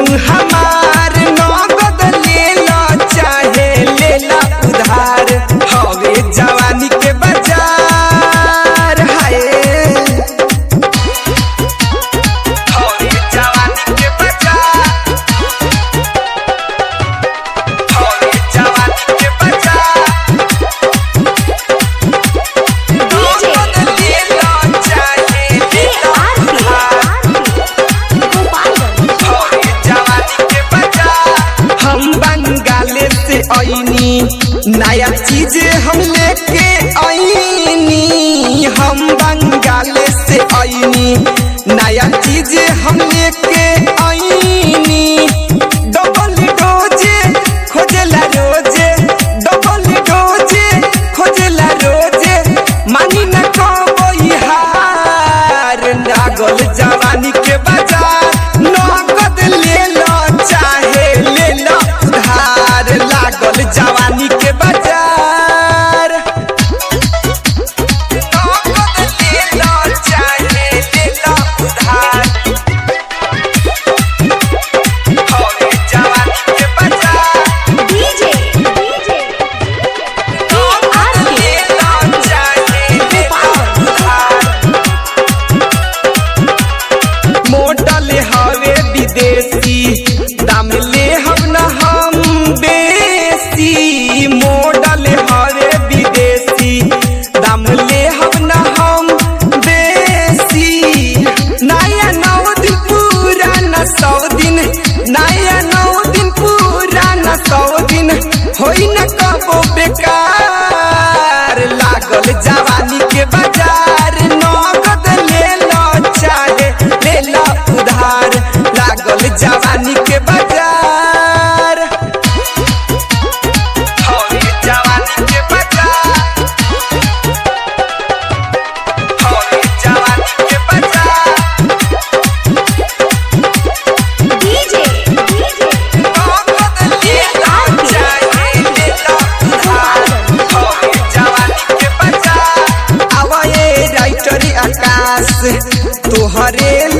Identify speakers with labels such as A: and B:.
A: हमार नगद ले लो चाहे ले लो उधार हवे जवानी के बाजार हाय हवे जवानी के बाजार हवे जवानी के बाजार नगद ले लो चाहे ले लो उधार हवे जवानी के बाजार हम बंगाले से आईनी नया चीज हम लेके आईनी हम बंगाले से आईनी नया चीज हम लेके आईनी डबल डोजे खोजला रोजे डबल डोजे खोजला रोजे मानी न कबई हार नागल जवानी के बाजार नगद ले लो चाहे ले लो उधार लागल जवानी के बाजार नगद ले लो चाहे ले लो उधार हवे जवानी के बाजार नगद ले लो चाहे ले लो उधार मोटल हवे विदेशी दाम ले हम न हम बेसी मोडल हवे विदेशी दाम ले हम न हम बेसी नया नौ दिन पुराना सौ दिन नया नौ दिन पुराना सौ दिन होई न कबो बेकार लागल जवानी के बाजार नगद ले लो चाहे ले लो उधार लागल जवानी के बाजार हवे जवानी के बाजार हवे जवानी के बाजार नगद ले लो चाहे ले लो उधार हवे जवानी के बाजार आवा ये राइटरी आकाश तोहरे